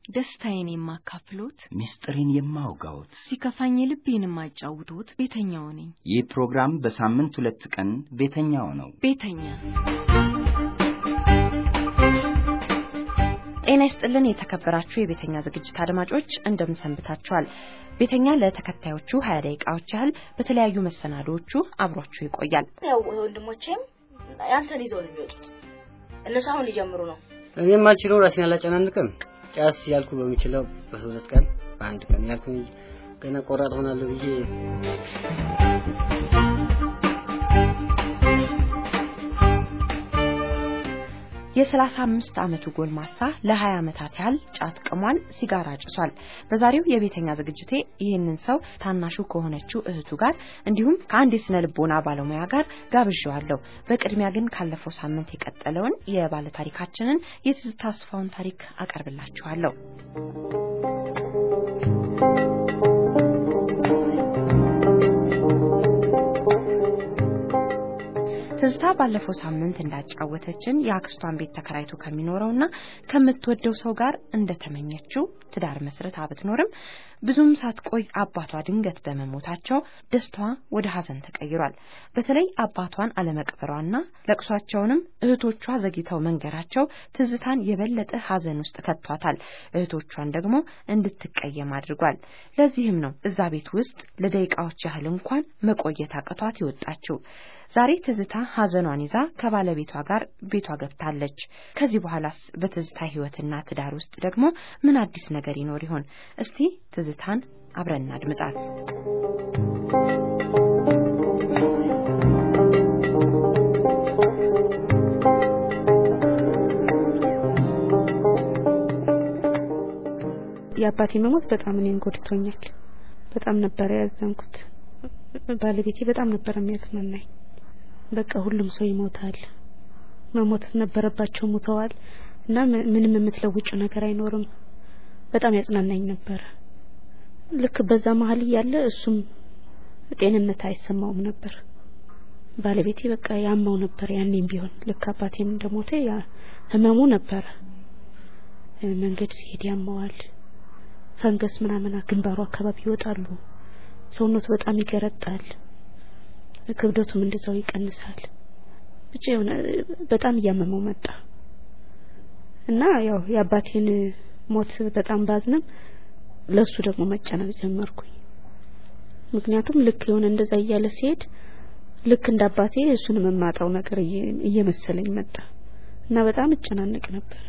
ደስታዬን የማካፍሎት፣ ምስጢሬን የማውጋዎት፣ ሲከፋኝ ልቤን የማጫውቶት ቤተኛው ነኝ። ይህ ፕሮግራም በሳምንት ሁለት ቀን ቤተኛው ነው። ቤተኛ ጤና ይስጥልን የተከበራችሁ የቤተኛ ዝግጅት አድማጮች እንደምን ሰንብታችኋል? ቤተኛ ለተከታዮቹ ሀያ ደቂቃዎች ያህል በተለያዩ መሰናዶዎቹ አብሯችሁ ይቆያል። ያው ወንድሞቼም ያንተን ይዘው ነው የሚወጡት። እነሱ አሁን ሊጀምሩ ነው። እኔ የማልችለው ራሴን አላጨናንቅም። ጫስ ያልኩ በሚችለው በሁለት ቀን በአንድ ቀን ያልኩ እንጂ ገና ቆራጥ ሆናለሁ ብዬ የሰላሳ አምስት ዓመቱ ጎልማሳ ለሀያ ዓመታት ያህል ጫት ቅሟል፣ ሲጋራ ጭሷል። በዛሬው የቤተኛ ዝግጅቴ ይህንን ሰው ታናሹ ከሆነችው እህቱ ጋር እንዲሁም ከአንድ የስነ ልቦና ባለሙያ ጋር ጋብዣዋለሁ። በቅድሚያ ግን ካለፈው ሳምንት የቀጠለውን የባለ ታሪካችንን የትዝታ አስፋውን ታሪክ አቀርብላችኋለሁ። ትዝታ ባለፈው ሳምንት እንዳጫወተችን የአክስቷን ቤት ተከራይቶ ከሚኖረውና ከምትወደው ሰው ጋር እንደተመኘችው ትዳር መስርታ ብትኖርም ብዙም ሳትቆይ አባቷ ድንገት በመሞታቸው ደስታዋ ወደ ሐዘን ተቀይሯል። በተለይ አባቷን አለመቅበሯና ለቅሷቸውንም እህቶቿ ዘግይተው መንገራቸው ትዝታን የበለጠ ሐዘን ውስጥ ከቷታል። እህቶቿን ደግሞ እንድትቀየም አድርጓል። ለዚህም ነው እዛ ቤት ውስጥ ለደቂቃዎች ያህል እንኳን መቆየት አቅቷት የወጣችው። ዛሬ ትዝታ ሐዘኗን ይዛ ከባለቤቷ ጋር ቤቷ ገብታለች። ከዚህ በኋላስ በትዝታ ሕይወትና ትዳር ውስጥ ደግሞ ምን አዲስ ነገር ይኖር ይሆን? እስቲ ትዝታን አብረን እናድምጣት። የአባቴ መሞት በጣም እኔን ጎድቶኛል። በጣም ነበረ ያዘንኩት። ባለቤቴ በጣም ነበር የሚያጽናናኝ። በቃ ሁሉም ሰው ይሞታል፣ መሞት ነበረባቸው ሙተዋል፣ እና ምንም የምትለውጭ ነገር አይኖርም። በጣም ያጽናናኝ ነበር። ልክ በዛ መሀል እያለ እሱም ጤንነት አይሰማውም ነበር። ባለቤቴ በቃ ያማው ነበር። ያኔም ቢሆን ልክ አባቴም እንደሞተ ያ ህመሙ ነበረ። መንገድ ሲሄድ ያማዋል። ፈንገስ ምናምን ግንባሩ አካባቢ ይወጣሉ። ሰውነቱ በጣም ይገረጣል። ክብደቱም እንደዛው ይቀንሳል። ብቻ የሆነ በጣም እያመመው መጣ እና ያው የአባቴን ሞት በጣም ባዝንም ለሱ ደግሞ መጨነቅ ጀመርኩኝ። ምክንያቱም ልክ የሆነ እንደዛ እያለ ሲሄድ ልክ እንደ አባቴ እሱንም የማጣው ነገር እየመሰለኝ መጣ እና በጣም እጨናነቅ ነበር።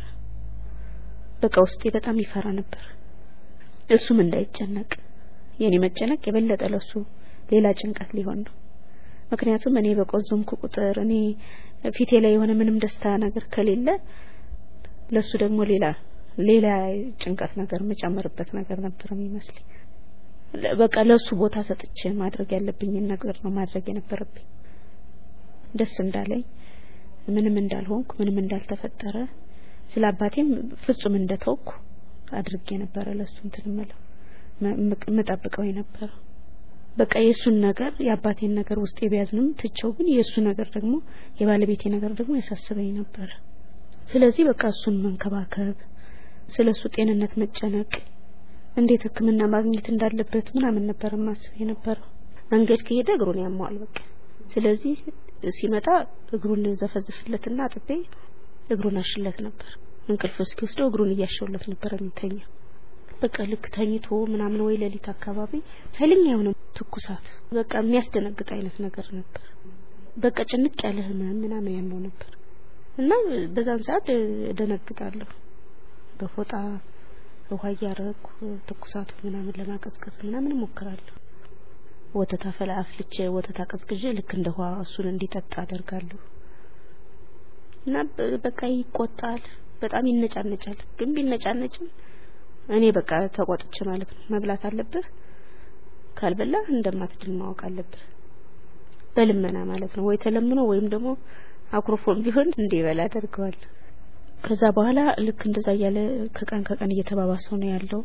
በቃ ውስጤ በጣም ይፈራ ነበር እሱም እንዳይጨነቅ የኔ መጨነቅ የበለጠ ለሱ ሌላ ጭንቀት ሊሆን ነው። ምክንያቱም እኔ በቆዘምኩ ቁጥር እኔ ፊቴ ላይ የሆነ ምንም ደስታ ነገር ከሌለ ለሱ ደግሞ ሌላ ሌላ ጭንቀት ነገር የምጨምርበት ነገር ነበር የሚመስለኝ። በቃ ለሱ ቦታ ሰጥቼ ማድረግ ያለብኝን ነገር ነው ማድረግ የነበረብኝ። ደስ እንዳለኝ ምንም እንዳልሆንኩ ምንም እንዳልተፈጠረ ስለ አባቴም ፍጹም እንደተውኩ አድርጌ ነበረ ለሱ እንትን እምለው የምጠብቀው የነበረው በቃ የእሱን ነገር የአባቴን ነገር ውስጤ ቢያዝንም ትቸው ግን የእሱ ነገር ደግሞ የባለቤቴ ነገር ደግሞ ያሳስበኝ ነበረ። ስለዚህ በቃ እሱን መንከባከብ፣ ስለ እሱ ጤንነት መጨነቅ፣ እንዴት ሕክምና ማግኘት እንዳለበት ምናምን ነበር ማስብ የነበረው። መንገድ ከሄደ እግሩን ያማዋል በቃ ስለዚህ ሲመጣ እግሩን ዘፈዝፍለትና አጥቤ እግሩን አሽለት ነበር። እንቅልፍ እስኪወስደው እግሩን እያሸውለት ነበር የሚተኛው። በቃ ልክ ተኝቶ ምናምን ወይ ሌሊት አካባቢ ኃይለኛ የሆነ ትኩሳት በቃ የሚያስደነግጥ አይነት ነገር ነበር። በቃ ጭንቅ ያለ ህመም ምናምን ያለው ነበር እና በዛን ሰዓት እደነግጣለሁ። በፎጣ ውሃ እያረኩ ትኩሳቱ ምናምን ለማቀዝቀዝ ምናምን እሞክራለሁ። ወተት አፈላ አፍልቼ ወተት አቀዝቅዤ ልክ እንደ ውሃ እሱን እንዲጠጣ አደርጋለሁ እና በቃ ይቆጣል፣ በጣም ይነጫነጫል። ግን ቢነጫነጭም እኔ በቃ ተቆጥቼ ማለት ነው መብላት አለብህ ካልበላ እንደማትድን ማወቅ አለብህ በልመና ማለት ነው ወይ ተለምኖ ወይም ደግሞ አኩርፎም ቢሆን እንዲበላ አደርገዋለሁ ከዛ በኋላ ልክ እንደዛ እያለ ከቀን ከቀን እየተባባሰው ነው ያለው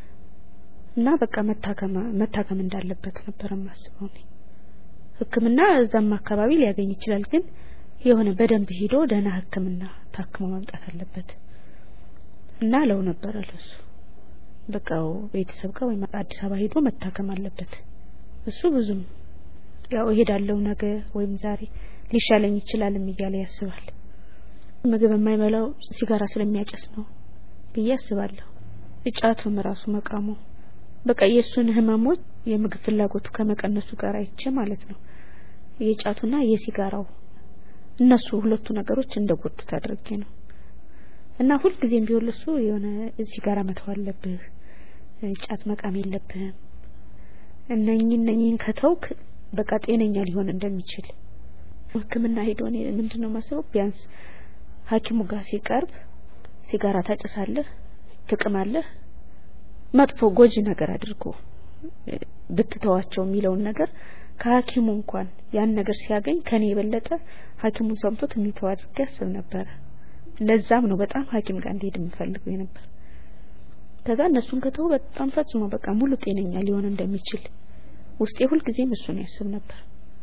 እና በቃ መታከም መታከም እንዳለበት ነበር የማስበው እኔ ህክምና እዛም አካባቢ ሊያገኝ ይችላል ግን የሆነ በደንብ ሄዶ ደህና ህክምና ታክሞ መምጣት አለበት እና ለው ነበረ ለሱ በቃ ቤተሰብ ጋር ወይም አዲስ አበባ ሄዶ መታከም አለበት። እሱ ብዙም ያው እሄዳለሁ ነገ ወይም ዛሬ ሊሻለኝ ይችላልም እያለ ያስባል። ምግብ የማይበላው ሲጋራ ስለሚያጨስ ነው ብዬ አስባለሁ። እጫቱም ራሱ መቃሙ በቃ የእሱን ህመሞች የምግብ ፍላጎቱ ከመቀነሱ ጋር አይቼ ማለት ነው የጫቱና የሲጋራው እነሱ ሁለቱ ነገሮች እንደጎዱት አድርጌ ነው እና ሁልጊዜም ቢሆን ለሱ የሆነ ሲጋራ መተው አለብህ፣ ጫት መቃም የለብህም እነኚህ እነኚህን ከተውክ በቃ ጤነኛ ሊሆን እንደሚችል ሕክምና ሄዶ እኔ ምንድን ነው ማስበው ቢያንስ ሐኪሙ ጋር ሲቀርብ ሲጋራ ታጭሳለህ፣ ትቅማለህ፣ መጥፎ ጎጂ ነገር አድርጎ ብትተዋቸው የሚለውን ነገር ከሐኪሙ እንኳን ያን ነገር ሲያገኝ ከኔ የበለጠ ሐኪሙን ሰምቶት የሚተው አድርጌ ያስብ ነበረ። ለዛም ነው በጣም ሐኪም ጋር እንዲሄድ የምፈልገው የነበር። ከዛ እነሱን ከተው በጣም ፈጽሞ በቃ ሙሉ ጤነኛ ሊሆን እንደሚችል ውስጤ ሁልጊዜም እሱን ያስብ ነበር።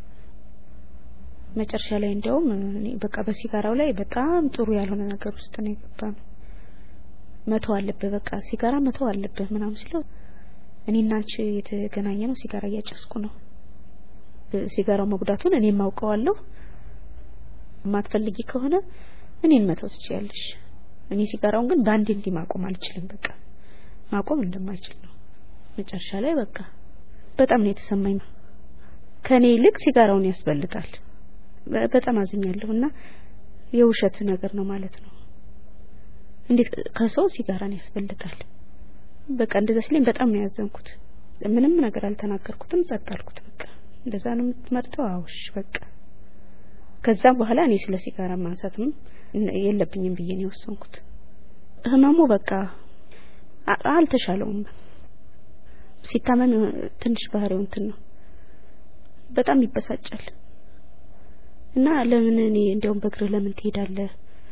መጨረሻ ላይ እንዲያውም እኔ በቃ በሲጋራው ላይ በጣም ጥሩ ያልሆነ ነገር ውስጥ ነው የገባ ነው። መተው አለብህ በቃ ሲጋራ መተው አለብህ ምናምን ሲለው እኔና አንቺ የተገናኘ ነው ሲጋራ እያጨስኩ ነው። ሲጋራው መጉዳቱን እኔም አውቀዋለሁ። የማትፈልጊ ከሆነ እኔን መተው ትችያለሽ። እኔ ሲጋራውን ግን በአንዴ እንዲህ ማቆም አልችልም። በቃ ማቆም እንደማይችል ነው። መጨረሻ ላይ በቃ በጣም ነው የተሰማኝ። ከኔ ይልቅ ሲጋራውን ያስበልጣል። በጣም አዝኛለሁ እና የውሸት ነገር ነው ማለት ነው። እንዴት ከሰው ሲጋራን ያስበልጣል? በቃ እንደዛ ሲለኝ በጣም ነው ያዘንኩት። ምንም ነገር አልተናገርኩትም፣ ጸጥ አልኩት። በቃ እንደዛ ነው የምትመርጠው? አውሽ በቃ ከዛም በኋላ እኔ ስለ ሲጋራ ማንሳትም የለብኝም ብዬ ነው የወሰንኩት። ህመሙ በቃ አልተሻለውም። ሲታመም ትንሽ ባህሪው እንትን ነው፣ በጣም ይበሳጫል። እና ለምን እኔ እንዲያውም በእግርህ ለምን ትሄዳለህ?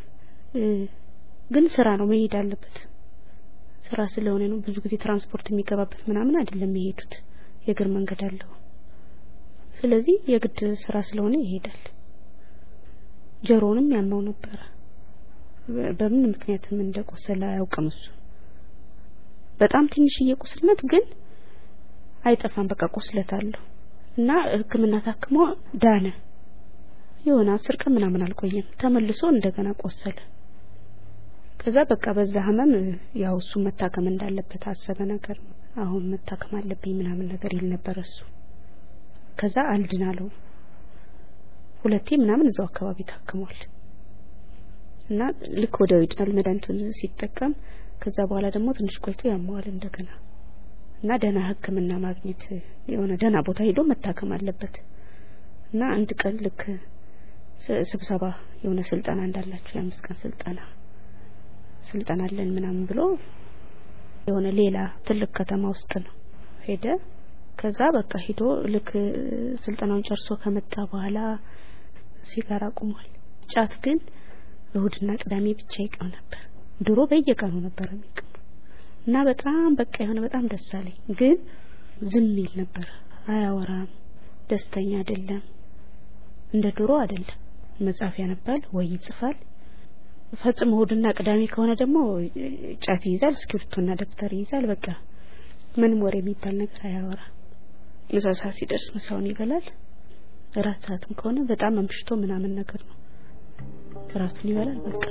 ግን ስራ ነው መሄድ አለበት። ስራ ስለሆነ ነው ብዙ ጊዜ ትራንስፖርት የሚገባበት ምናምን አይደለም የሄዱት የእግር መንገድ አለው። ስለዚህ የግድ ስራ ስለሆነ ይሄዳል። ጆሮውንም ያመው ነበረ። በምን ምክንያትም እንደቆሰለ አያውቅም እሱ። በጣም ትንሽዬ ቁስል ናት፣ ግን አይጠፋም። በቃ ቁስለት አለው እና ሕክምና ታክሞ ዳነ። የሆነ አስር ቀን ምናምን አልቆየም። ተመልሶ እንደገና ቆሰለ። ከዛ በቃ በዛ ህመም ያው እሱ መታከም እንዳለበት አሰበ ነገር አሁን መታከም አለብኝ ምናምን ነገር ይል ነበር እሱ። ከዛ አልድን አለው። ሁለቴ ምናምን እዛው አካባቢ ታክሟል እና ልክ ወዲያው ይድናል መድኃኒቱን ሲጠቀም። ከዛ በኋላ ደግሞ ትንሽ ቆይቶ ያመዋል እንደገና እና ደህና ህክምና ማግኘት የሆነ ደህና ቦታ ሄዶ መታከም አለበት እና አንድ ቀን ልክ ስብሰባ የሆነ ስልጠና እንዳላቸው የአምስት ቀን ስልጠና ስልጠና አለን ምናምን ብሎ የሆነ ሌላ ትልቅ ከተማ ውስጥ ነው ሄደ። ከዛ በቃ ሂዶ ልክ ስልጠናውን ጨርሶ ከመጣ በኋላ ሲጋራ አቁሟል። ጫት ግን እሁድና ቅዳሜ ብቻ ይቀም ነበር። ድሮ በየቀኑ ነበር የሚቀሙ እና በጣም በቃ የሆነ በጣም ደስ አለኝ። ግን ዝም ይል ነበር፣ አያወራም፣ ደስተኛ አይደለም፣ እንደ ድሮ አይደለም። መጽሐፍ ያነባል ወይ ይጽፋል። ፈጽሞ እሁድና ቅዳሜ ከሆነ ደግሞ ጫት ይይዛል፣ እስክሪብቶና ደብተር ይይዛል። በቃ ምንም ወሬ የሚባል ነገር አያወራም። ምሳ ሰዓት ሲደርስ ምሳውን ይበላል። እራት ሰዓትም ከሆነ በጣም አምሽቶ ምናምን ነገር ነው እራቱን ይበላል። በቃ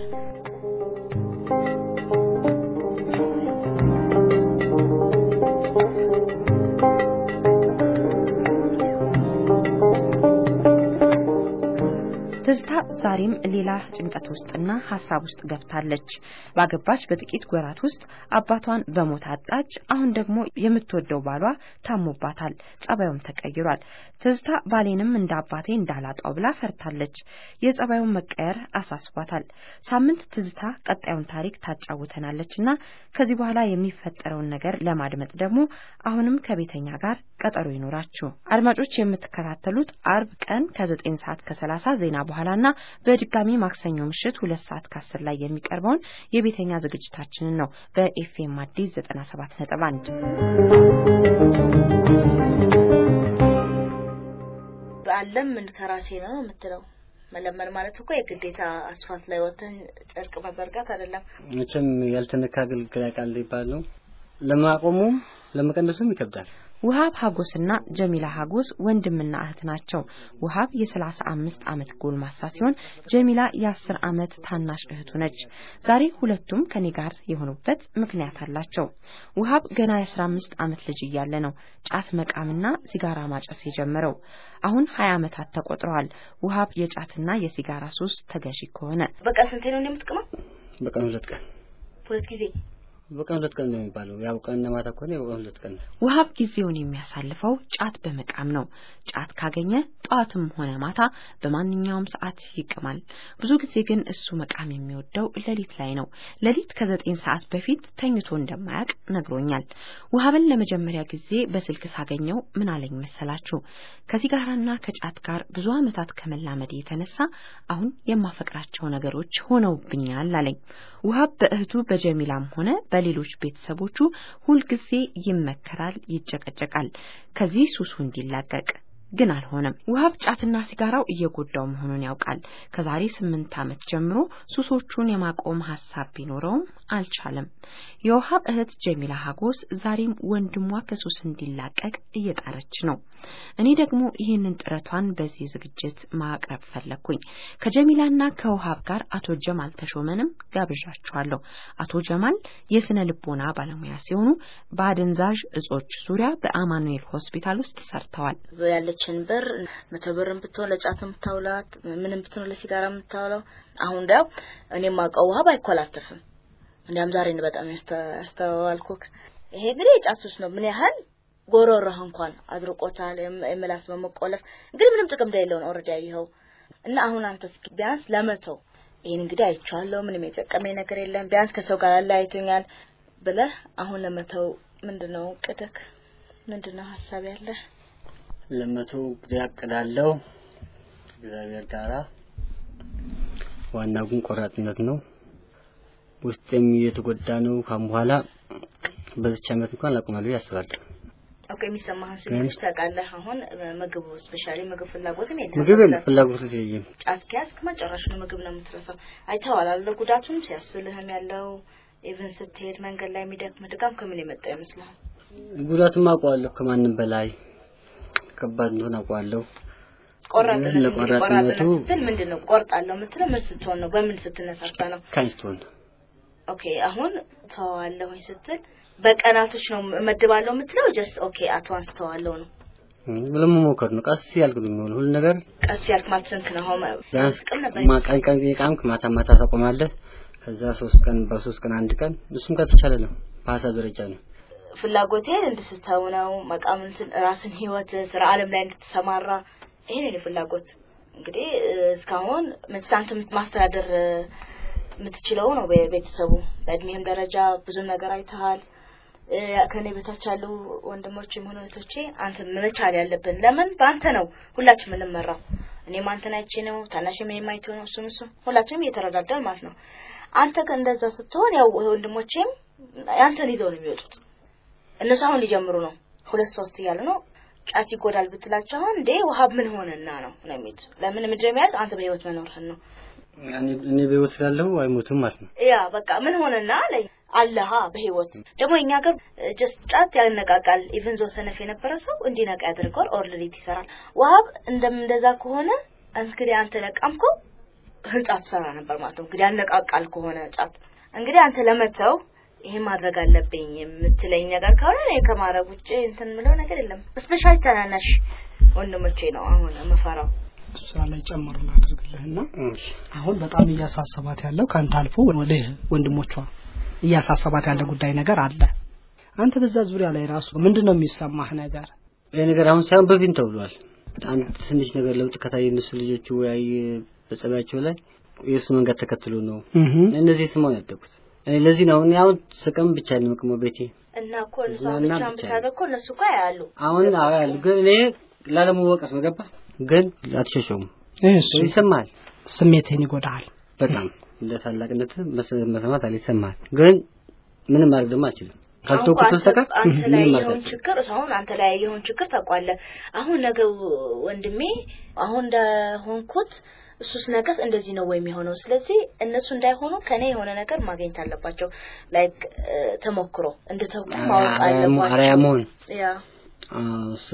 ትዝታ ዛሬም ሌላ ጭንቀት ውስጥና ሀሳብ ውስጥ ገብታለች። ባገባች በጥቂት ወራት ውስጥ አባቷን በሞት አጣች። አሁን ደግሞ የምትወደው ባሏ ታሞባታል፣ ጸባዩም ተቀይሯል። ትዝታ ባሌንም እንደ አባቴ እንዳላጣው ብላ ፈርታለች። የጸባዩን መቀየር አሳስቧታል። ሳምንት ትዝታ ቀጣዩን ታሪክ ታጫውተናለች እና ከዚህ በኋላ የሚፈጠረውን ነገር ለማድመጥ ደግሞ አሁንም ከቤተኛ ጋር ቀጠሮ ይኖራችሁ አድማጮች። የምትከታተሉት አርብ ቀን ከዘጠኝ ሰዓት ከሰላሳ ዜና በኋላና በድጋሚ ማክሰኞ ምሽት ሁለት ሰዓት ከአስር ላይ የሚቀርበውን የቤተኛ ዝግጅታችንን ነው በኤፍኤም አዲስ ዘጠና ሰባት ነጥብ አንድ አለምን ከራሴ ነው የምትለው። መለመን ማለት እኮ የግዴታ አስፋልት ላይ ወጥተን ጨርቅ መዘርጋት አይደለም። መቼም ያልተነካ ግልግል ያውቃል ይባል ነው። ለማቆሙም ለመቀነሱም ይከብዳል። ውሃብ ሀጎስና ጀሚላ ሀጎስ ወንድምና እህት ናቸው። ውሃብ የሰላሳ አምስት ዓመት ጎልማሳ ሲሆን ጀሚላ የአስር ዓመት ታናሽ እህቱ ነች። ዛሬ ሁለቱም ከኔ ጋር የሆኑበት ምክንያት አላቸው። ውሃብ ገና የአስራ አምስት ዓመት ልጅ እያለ ነው ጫት መቃምና ሲጋራ ማጨስ የጀመረው። አሁን ሀያ ዓመታት ተቆጥረዋል። ውሃብ የጫትና የሲጋራ ሱስ ተገዢ ከሆነ በቃ ስንቴ ነው እንደምትቅመው? በቀን ሁለት ቀን ሁለት ጊዜ በቀን ሁለት ቀን ነው የሚባለው። ያው ቀንና ማታ ከሆነ በቀን ሁለት ቀን ነው። ውሃብ ጊዜውን የሚያሳልፈው ጫት በመቃም ነው። ጫት ካገኘ ጠዋትም ሆነ ማታ በማንኛውም ሰዓት ይቅማል። ብዙ ጊዜ ግን እሱ መቃም የሚወደው ሌሊት ላይ ነው። ሌሊት ከዘጠኝ ሰዓት በፊት ተኝቶ እንደማያውቅ ነግሮኛል። ውሃብን ለመጀመሪያ ጊዜ በስልክ ሳገኘው ምን አለኝ መሰላችሁ? ከሲጋራና ከጫት ጋር ብዙ ዓመታት ከመላመድ የተነሳ አሁን የማፈቅራቸው ነገሮች ሆነውብኛል አለኝ። ውሃብ በእህቱ በጀሚላም ሆነ በሌሎች ቤተሰቦቹ ሁልጊዜ ይመከራል፣ ይጨቀጨቃል ከዚህ ሱሱ እንዲላቀቅ ግን አልሆነም። ውሃብ ጫትና ሲጋራው እየጎዳው መሆኑን ያውቃል። ከዛሬ ስምንት ዓመት ጀምሮ ሱሶቹን የማቆም ሀሳብ ቢኖረውም አልቻለም። የውሃብ እህት ጀሚላ ሀጎስ ዛሬም ወንድሟ ከሱስ እንዲላቀቅ እየጣረች ነው። እኔ ደግሞ ይህንን ጥረቷን በዚህ ዝግጅት ማቅረብ ፈለግኩኝ። ከጀሚላና ከውሃብ ጋር አቶ ጀማል ተሾመንም ጋብዣቸዋለሁ። አቶ ጀማል የስነ ልቦና ባለሙያ ሲሆኑ በአደንዛዥ እጾች ዙሪያ በአማኑኤል ሆስፒታል ውስጥ ሰርተዋል። ያለችን ብር መቶ ብርም ብትሆን ለጫት የምታውላት ምንም ብትሆን ለሲጋራ የምታውለው አሁን ዳው እኔ ማውቀው ውሃብ አይኮላተፍም። እንዲያም ዛሬ ነው በጣም ያስተዋልኩክ። ይሄ እንግዲህ የጫት ሱስ ነው። ምን ያህል ጎሮሮህ እንኳን አድርቆታል። የምላስ በመቆለፍ እንግዲህ ምንም ጥቅም እንደሌለው ነው ኦልሬዲ ያየኸው። እና አሁን አንተ እስኪ ቢያንስ ለመተው ይሄን እንግዲህ አይቼዋለሁ፣ ምንም የጠቀመኝ ነገር የለም፣ ቢያንስ ከሰው ጋር አለያይቶኛል ብለህ አሁን ለመተው ምንድነው ቅድክ? ምንድነው ሀሳብ ያለህ? ለመቶ እንግዲህ አቅዳለሁ እግዚአብሔር ጋራ። ዋናው ግን ቆራጥነት ነው። ውስጤም እየተጎዳ ነው። ካሁን በኋላ በዚች ዓመት እንኳን አላቆማለሁ ያስባለሁ። ኦኬ፣ የሚሰማህን ስሜቶች ታውቃለህ። አሁን ምግቡ ስፔሻሊ ምግብ ፍላጎትም የለም። ምግብ ፍላጎት የለኝም። ጫት ከያዝክ መጨረሻ ነው ምግብ ነው የምትረሳው። አይተኸዋል አለ ጉዳቱንም ሲያስልህም ያለው ኢቭን ስትሄድ መንገድ ላይ የሚደክም ድጋም ከምን የመጣ ይመስልሃል? ጉዳቱም አውቀዋለሁ ከማንም በላይ ከባድ እንደሆነ አውቀዋለሁ። ቆራጥነት እንግዲህ ለቆራጥነቱ ቆራጥነት ስትል ምንድን ነው? ቆርጣለሁ የምትለው ምን ስትሆን ነው? በምን ስትነሳሳ ነው? ካንስቶን ኦኬ አሁን ተዋለሁኝ ስትል በቀናቶች ነው እመድባለሁ የምትለው? ጀስት ኦኬ አትዋንስ ተዋለሁ ነው ብሎ መሞከር ነው። ቀስ ያልክ ነው የሚሆነው ሁሉ ነገር። ቀስ ያልክ ማትሰንክ ነው። አሁን ቢያንስ ቅም ነበር ማ- ቀን ቀን የቃምክ ማታ ማታ ታቆማለህ። ከዛ ሶስት ቀን በሶስት ቀን አንድ ቀን እሱም ከተቻለ ነው። በሀሳብ ደረጃ ነው። ፍላጎቴን እንድትተው ነው መቃም እንትን ራስን ህይወት ስራ አለም ላይ እንድትሰማራ ይሄ ነው የኔ ፍላጎት። እንግዲህ እ፣ እስካሁን ምትሳንት ማስተዳደር እ፣ የምትችለው ነው ቤተሰቡ። በእድሜህም ደረጃ ብዙም ነገር አይተሃል። እ፣ ከኔ በታች ያሉ ወንድሞችም ሆነ እህቶቼ አንተ መቻል ያለብን ለምን በአንተ ነው ሁላችን የምንመራው። እኔም አንተን አይቼ ነው ታናሽም እኔም አይቶ ነው እሱም እሱ ሁላችንም እየተረዳዳን ማለት ነው። አንተ ግን እንደዛ ስትሆን ያው ወንድሞቼም አንተን ይዘው ነው የሚወጡት። እነሱ አሁን ሊጀምሩ ነው። ሁለት ሶስት እያሉ ነው። ጫት ይጎዳል ብትላቸው አሁን እንዴ ውሃብ ምን ሆነና ነው ነው የሚሉት። ለምን ምድር የሚያዝ አንተ በህይወት መኖርህን ነው። እኔ እኔ በህይወት ስላለሁ አይሞትም ማለት ነው። ያ በቃ ምን ሆነና አለኝ አለሃ በህይወት ደግሞ እኛ ሀገር ጀስት ጫት ያነቃቃል። ኢቭን ዞ ሰነፍ የነበረ ሰው እንዲነቃ ያደርገዋል። ኦር ሌሊት ይሰራል። ውሃብ እንደም እንደዛ ከሆነ እንግዲህ አንተ ነቃምከው ህንጻ ትሰራ ነበር ማለት ነው። እንግዲህ ያነቃቃል ከሆነ ጫት እንግዲህ አንተ ለመተው ይሄን ማድረግ አለብኝ የምትለኝ ነገር ከሆነ እኔ ከማድረግ ውጭ እንትን ምለው ነገር የለም። ስፔሻሊ ታናናሽ ወንድሞቼ ነው አሁን የምፈራው። እሷ ላይ ጨምሮ ላድርግልህና አሁን በጣም እያሳሰባት ያለው ከአንተ አልፎ ወደ ወንድሞቿ እያሳሰባት ያለ ጉዳይ ነገር አለ። አንተ በዛ ዙሪያ ላይ ራሱ ምንድን ነው የሚሰማህ ነገር? ይሄ ነገር አሁን ሳይሆን በፊት ተብሏል። አንድ ትንሽ ነገር ለውጥ ከታየ እነሱ ልጆቹ ወይ በጸባያቸው ላይ የእሱ መንገድ ተከትሎ ነው እነዚህ ስማውን ያደጉት። እኔ ለዚህ ነው እኔ አሁን ስቅም ብቻ ነው የምቅመው ቤቴ እና እኮ እዛ እና ብቻ ብቻ ብታደርግ እኮ እነሱ እኮ ያያሉ። አሁን አዎ ያሉ ግን እኔ ላለመወቀስ ነው ገባ ግን አትሸሸውም እሱ ይሰማል ስሜትህን ይጎዳሃል። በጣም እንደ ታላቅነት መስ- መስማት አለ ይሰማል ግን ምንም ማድረግ ደግሞ አልችልም ካልተውኩት አሁን በስተቀር አንተ ላይ ምንም ማድረግ የሆን አልችልም ችግር አሁን አንተ ላይ የሆን ችግር ታውቋለህ። አሁን ነገ ወንድሜ አሁን እንደሆንኩት እሱስ ነገስ እንደዚህ ነው ወይ የሚሆነው? ስለዚህ እነሱ እንዳይሆኑ ከኔ የሆነ ነገር ማግኘት አለባቸው። ላይክ ተሞክሮ እንደ ተውቁ ማወቅ አርአያ አለባቸው። መሆን ያ አዎ፣ እሱ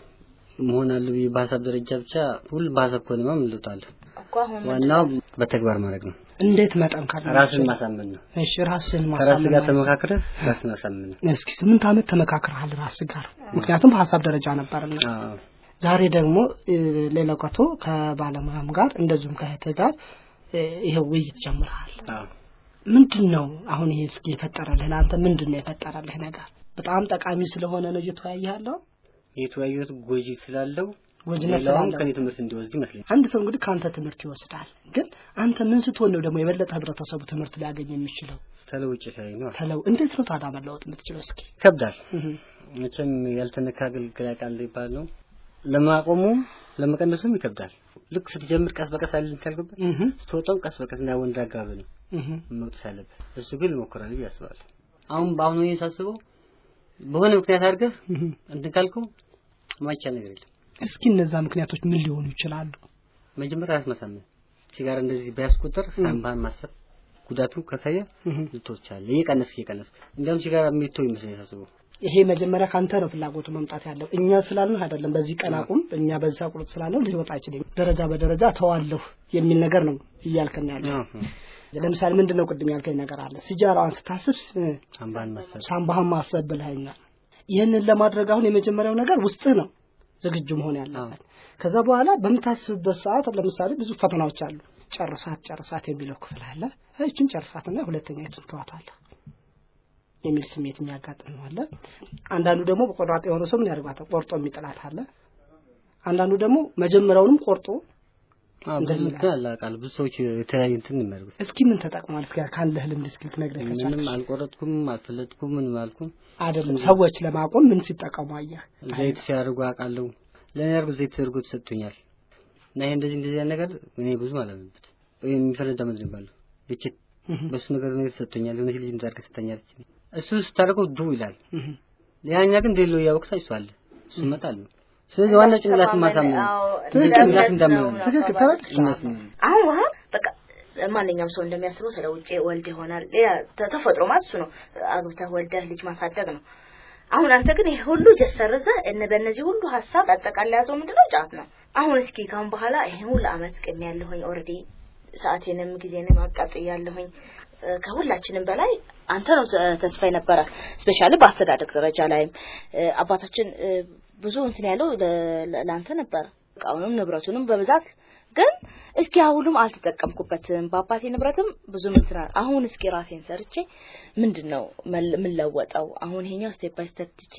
መሆን አለ ብዬ በሀሳብ ደረጃ ብቻ ሁሉ በሀሳብ ከሆነማ ምን ለውጥ አለ? እኮ አሁን ዋናው በተግባር ማድረግ ነው። እንዴት መጠንከር ነው? ራስን ማሳመን ነው። እሺ ራስን ከራስ ማሳመን ጋር ማለት ተመካክረህ ራስን ማሳመን ነው። እስኪ ስምንት ዓመት ተመካክረሃል ራስ ጋር ምክንያቱም በሀሳብ ደረጃ ነበርና አዎ። ዛሬ ደግሞ እ፣ ሌላው ቀርቶ ከባለሙያም ጋር እንደዚሁም ከእህትህ ጋር እ፣ ይሄው ውይይት ጀምረሃል። አዎ። ምንድን ነው አሁን ይሄ እስኪ የፈጠረልህ ለአንተ ምንድን ነው የፈጠረልህ ነገር? በጣም ጠቃሚ ስለሆነ ነው እየተወያየ ያለው የተወያዩት ጎጂ ስላለው ጎጂነት ሌላውም ስላለው ከኔ ትምህርት እንዲወስድ ይመስለኛል። አንድ ሰው እንግዲህ ከአንተ ትምህርት ይወስዳል። ግን አንተ ምን ስትሆን ነው ደግሞ የበለጠ ህብረተሰቡ ትምህርት ሊያገኝ የሚችለው? ተለውጭ ሳይ ነው ተለው እንዴት ነው ታዲያ መለወጥ የምትችለው? እስኪ ይከብዳል። እህ፣ መቼም ያልተነካ አገልግል ያውቃል ይባል ነው። ለማቆሙም ለመቀነሱም ይከብዳል። ልክ ስትጀምር ቀስ በቀስ አይደል ካልገባ እህ፣ ስትወጣም ቀስ በቀስ እና ወንድ አጋብ ነው እህ፣ መውጣት ያለብህ። እሱ ግን ይሞክራል ብዬ አስባለሁ። አሁን በአሁኑ ይሄን ሳስበው በሆነ ምክንያት አድርገህ እህ። እንትን ካልከው ማይቻል ነገር የለም። እስኪ እነዛ ምክንያቶች ምን ሊሆኑ ይችላሉ? መጀመሪያ ራስ ማሳመን። ሲጋራ እንደዚህ ቢያስቆጥር ሳምባህን ማሰብ ጉዳቱ ከታየ እህ። ልትወቻለህ። እየቀነስክ እየቀነስክ እንዲያውም ሲጋራ የሚተው ይመስለኝ ሳስበው ይሄ መጀመሪያ ካንተ ነው ፍላጎቱ መምጣት ያለው። እኛ ስላልን አይደለም። በዚህ ቀን አቁም፣ እኛ በዛ ቁርጥ ስላለው ሊወጣ አይችልም። ደረጃ በደረጃ ተዋለሁ የሚል ነገር ነው እያልከን ያለው። ለምሳሌ ምንድን ነው ቅድም ያልከኝ ነገር አለ። ሲጃራዋን ስታስብ ስ- ሳምባህን ማሰብ ሳምባህን ማሰብ ብለኸኛል። ይህንን ለማድረግ አሁን የመጀመሪያው ነገር ውስጥህ ነው ዝግጁ መሆን ያለበት። ከዛ በኋላ በምታስብበት ሰዓት ለምሳሌ ብዙ ፈተናዎች አሉ። ጨርሳት ጨርሳት የሚለው ክፍል አለ። እችን ጨርሳትና ሁለተኛ የቱን ተዋታለህ የሚል ስሜት የሚያጋጥም አለ። አንዳንዱ ደግሞ በቆራጥ የሆነ ሰው ምን ያደርጋታል? ቆርጦ የሚጥላት አለ። አንዳንዱ ደግሞ መጀመሪያውንም ቆርጦ አዎ ብዙ እንትን አለ አውቃለሁ። ብዙ ሰዎች የተለያዩ እንትን ነው የሚያደርጉት። እስኪ ምን ተጠቅሟል? እስኪ ካለህ ልምድ እስኪ ልትነግረኝ ምንም ከቻልክ። አልቆረጥኩም፣ አልፈለጥኩም፣ ምንም አልኩም። አይደለም ሰዎች ለማቆም ምን ሲጠቀሙ አየህ? ዘይት ሲያደርጉ አውቃለሁ። ለእኔ ያደርጉት ዘይት ተደርጎ ተሰጥቶኛል። እና ይሄ እንደዚህ እንደዚህ ያለ ነገር እኔ ብዙም አላምንበት። ወይ የሚፈነዳ ምንድን ነው የሚባለው ልችት በሱ ነገር ነገር ተሰጥቶኛል። የሆነች ልጅ ምዛር ከሰጠኛለች። እሱ ስታደርገው ዱ ይላል። እህ። ያኛ ግን እንደሌለው እያወቅሳ እሱ አለ እሱ ይመጣል። ስለዚህ ዋናው ጭንቅላትን ማሳመን ነው። አዎ፣ ስለዚህ እንደ ጭንቅላት እምነት እንዳመን ነው ነው። ትክክል አባባል። ተረድቻለሁ። እምነት ነው። አሁን ውሃ በቃ ማንኛውም ሰው እንደሚያስበው ስለ ውጭ ወልድ ይሆናል። ሌላ ተ- ተፈጥሮ ማለት እሱ ነው። አግብተህ ወልደህ ልጅ ማሳደግ ነው። አሁን አንተ ግን ይሄ ሁሉ ጀሰርዘ እነ በእነዚህ ሁሉ ሀሳብ አጠቃላይ ያዘው ምንድነው? ጫት ነው። አሁን እስኪ ካሁን በኋላ ይሄን ሁሉ አመት ቅም ያለሁኝ ኦልሬዲ ሰዓቴንም ጊዜንም አቃጥያለሁኝ። እ፣ ከሁላችንም በላይ አንተ ነው ተ- ተስፋ የነበረ ስፔሻሊ በአስተዳደግ ደረጃ ላይም እ፣ አባታችን እ፣ ብዙ እንትን ያለው ለ- ለ- ለአንተ ነበረ እቃውንም ንብረቱንም በብዛት ግን እስኪ አሁንም አልተጠቀምኩበትም። በአባቴ ንብረትም ብዙ እንትን አለ። አሁን እስኪ ራሴን ሰርቼ ምንድን ነው መል- የምለወጠው? አሁን ይሄኛው ስቴፕ ባይ ስቴፕ ትቼ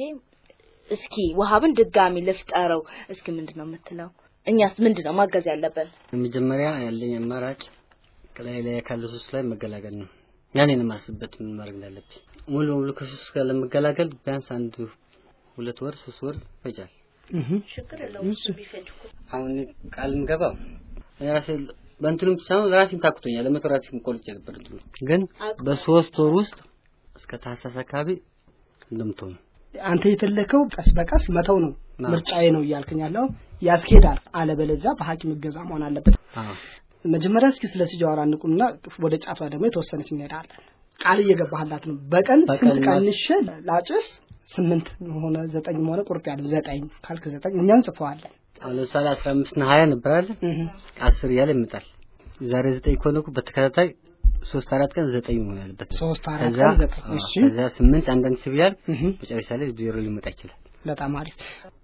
እስኪ ውሃብን ድጋሚ ልፍጠረው እስኪ ምንድን ነው የምትለው? እኛስ ምንድን ነው ማገዝ ያለብን? መጀመሪያ ያለኝ አማራጭ ከላይ ላይ ካለ ሱስ ላይ መገላገል ነው። ያኔን የማስብበት ምን ማድረግ እንዳለብኝ ሙሉ በሙሉ ከሱስ ጋር ለመገላገል ቢያንስ አንድ ሁለት ወር ሶስት ወር ይፈጃል። እህ። ችግር የለውም እሱ ቢፈጅ እኮ አሁን እኔ ቃል የምገባው እኔ ራሴ በእንትኑም ሳይሆን ራሴን ታክቶኛል። ለመቶ ራሴን ቆልጬ ነበር እንትኑ ግን በሶስት ወር ውስጥ እስከ ታህሳስ አካባቢ እንደምትሆኑ አንተ የፈለከው ቀስ በቀስ መተው ነው አዎ። ምርጫዬ ነው እያልከኝ ያለው ያስኬዳል። አለበለዚያ በሐኪም እገዛ መሆን አለበት። አዎ መጀመሪያ እስኪ ስለ ሲጃዋራ እንቁምና ወደ ጫቷ ደግሞ የተወሰነች እንሄዳለን። ቃል እየገባህላት ነው። በቀን በቀን ስንት ማ- ቀንሼ ላጭስ ስምንት ሆነ ዘጠኝ ሆነ ቁርጥ ያለው ዘጠኝ ካልክ ዘጠኝ እኛ እንጽፈዋለን። አሁን ለምሳሌ አስራ አምስት እና ሀያ ነበር አለ እህ። አስር እያለ ይመጣል። ዛሬ ዘጠኝ ከሆነ እኮ በተከታታይ ሶስት አራት ቀን ዘጠኝ መሆን ያለበት ሶስት አራት ከዛ ቀን ዘጠኝ አዎ፣ እሺ ከዛ ስምንት አንዳንድ ሲብያል እህ። መጨረሻ ላይ ዜሮ ሊመጣ ይችላል። በጣም አሪፍ።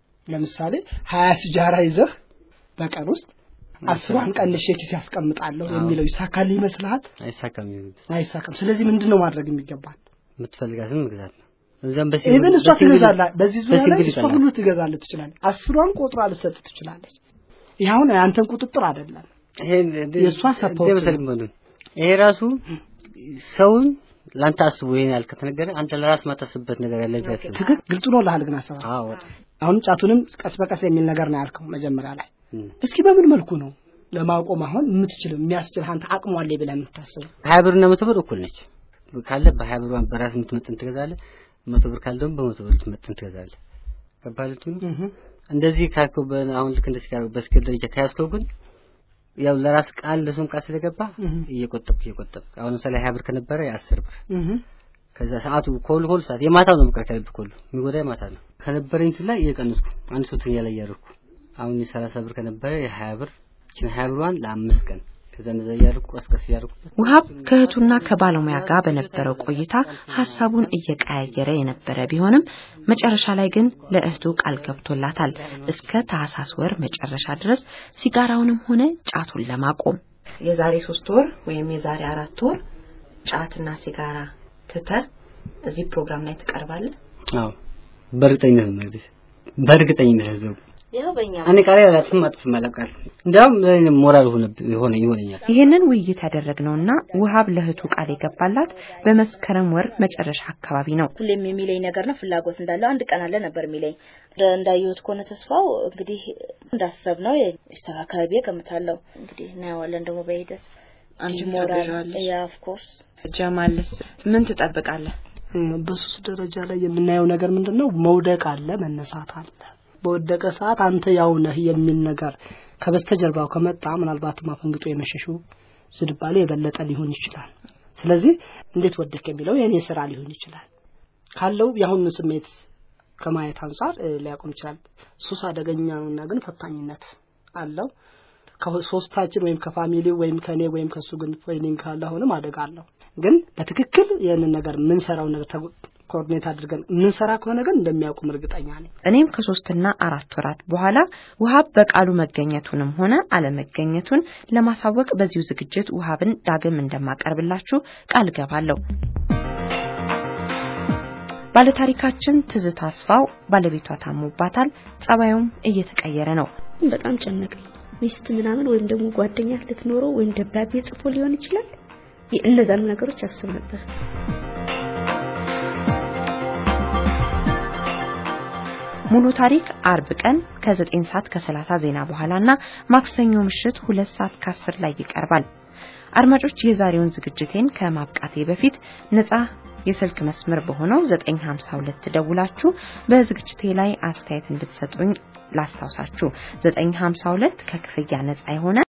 ለምሳሌ ሀያ ሲጃራ ይዘህ በቀን ውስጥ አስሯን ቀንሼ ኪስ ያስቀምጣለሁ አዎ። የሚለው ይሳካልህ ይመስልሃል? አይሳካም። ይሁንበት አይሳካም። ስለዚህ ምንድን ነው ማድረግ የሚገባል? የምትፈልጋትን መግዛት ነው። እዛም ይሄ ግን እሷ በሲንግል- ትገዛለህ። በዚህ ዙሪያ ላይ በሲንግል እሷ ይቀላል። ሁሉ ትገዛለህ ትችላለች። አስሯን ቆጥራ ልሰጥ ትችላለች። ይህ አሁን የአንተን ቁጥጥር አይደለም። ይሄ እንደ የእሷ support እንደ መሰለኝ መሆኑ ይሄ ራሱ ሰውን ለአንተ አስቦ ይሄን ያህል ከተነገረ አንተ ለራስ ማታስብበት ነገር ያለ ቢያስብ ትክክል ግልጽ ነው ልሃል ግን አሰባ አዎ በጣም አሁን ጫቱንም ቀስ በቀስ የሚል ነገር ነው ያልከው መጀመሪያ ላይ እም። እስኪ በምን መልኩ ነው ለማቆም አሁን የምትችለው የሚያስችል አንተ አቅሟ አለ ብለህ የምታስበው ሀያ ብርና መቶ ብር እኩል ነች ካለ በሀያ ብር በራስ የምትመጥን ትገዛለህ መቶ ብር ካለ ደግሞ በመቶ ብር የምትመጥን ትገዛለህ ገባህ ልትሉ እህ እንደዚህ ካልከው በ- አሁን ልክ እንደዚህ ካልከው በስኬል ደረጃ ከያዝከው ግን ያው ለራስ ቃል ለሱን ቃል ስለገባ እየቆጠብክ እየቆጠብክ አሁን ለምሳሌ ሀያ ብር ከነበረ የአስር ብር ከዛ ሰዓቱ ኮል ኮል ሰዓት የማታው ነው መቅረት ያለብህ ኮሉ የሚጎዳ የማታ ነው ከነበረኝ እንትን ላይ እየቀነስኩ አንድ ሶስተኛ ላይ እያደረኩ አሁን የሰላሳ ብር ከነበረ የሀያ ብር ይችን ሀያ ብሯን ለአምስት ቀን ከዛ እንደዛ እያደረኩ ቀስቀስ እያደረኩበት ውሃብ ከእህቱና ከባለሙያ ጋር በነበረው ቆይታ ሀሳቡን እየቀያየረ የነበረ ቢሆንም መጨረሻ ላይ ግን ለእህቱ ቃል ገብቶላታል እስከ ታህሳስ ወር መጨረሻ ድረስ ሲጋራውንም ሆነ ጫቱን ለማቆም። የዛሬ ሶስት ወር ወይም የዛሬ አራት ወር ጫትና ሲጋራ ትተህ እዚህ ፕሮግራም ላይ ትቀርባለህ? አዎ በእርግጠኝነት ነው እንግዲህ በእርግጠኝነት ነው ይኸው በእኛ እኔ ቃሪ አላጥፍም አጥፍም አላውቃል እንዲያውም ለእኔ ሞራል ሆነ ሆነ ይሆነኛል ይህንን ውይይት ያደረግነውና ውሃብ ለእህቱ ቃል የገባላት በመስከረም ወር መጨረሻ አካባቢ ነው። ሁሌም የሚለኝ ነገር ነው ፍላጎት እንዳለው አንድ ቀን አለ ነበር የሚለኝ እንዳየሁት ከሆነ ተስፋው እንግዲህ እንዳሰብ ነው ይስተካከላል ብዬ ገምታለሁ። እንግዲህ እናየዋለን ደግሞ በሂደት አንቺም ሞራል ታግዣዋለሽ? ያ ኦፍ ኮርስ ጀማልስ ምን ትጠብቃለህ? በሱስ ደረጃ ላይ የምናየው ነገር ምንድን ነው? መውደቅ አለ፣ መነሳት አለ። በወደቀ ሰዓት አንተ ያው ነህ የሚል ነገር ከበስተጀርባው ከመጣ ምናልባትም አፈንግጦ የመሸሹ ዝንባሌ የበለጠ ሊሆን ይችላል። ስለዚህ እንዴት ወደቅ የሚለው የእኔ ስራ ሊሆን ይችላል። ካለው የአሁኑ ስሜት ከማየት አንጻር እ፣ ሊያቆም ይችላል። ሱስ አደገኛ ነውና ግን ፈታኝነት አለው። ከሶስታችን ወይም ከፋሚሊው ወይም ከኔ ወይም ከሱ ግን ፌሊንግ ካለ አሁንም አደጋ አለው። ግን በትክክል ይህንን ነገር የምንሰራው ነገር ተጎ- ኮኦርዲኔት አድርገን የምንሰራ ከሆነ ግን እንደሚያውቁም እርግጠኛ ነኝ። እኔም ከሶስትና አራት ወራት በኋላ ውሃብ በቃሉ መገኘቱንም ሆነ አለመገኘቱን ለማሳወቅ በዚሁ ዝግጅት ውሃብን ዳግም እንደማቀርብላችሁ ቃል ገባለሁ። ባለታሪካችን ትዝታ አስፋው ባለቤቷ ታሞባታል። ጸባዩም እየተቀየረ ነው። በጣም ጨነቀኝ። ሚስት ምናምን ወይም ደግሞ ጓደኛ ልትኖረው ወይም ደብዳቤ ጽፎ ሊሆን ይችላል። እነዛን ነገሮች አስብ ነበር። ሙሉ ታሪክ አርብ ቀን ከ9 ሰዓት ከ30 ዜና በኋላና ማክሰኞ ምሽት 2 ሰዓት ከ10 ላይ ይቀርባል። አድማጮች የዛሬውን ዝግጅቴን ከማብቃቴ በፊት ነጻ የስልክ መስመር በሆነው 952 ደውላችሁ በዝግጅቴ ላይ አስተያየት እንድትሰጡኝ ላስታውሳችሁ። 952 ከክፍያ ነጻ የሆነ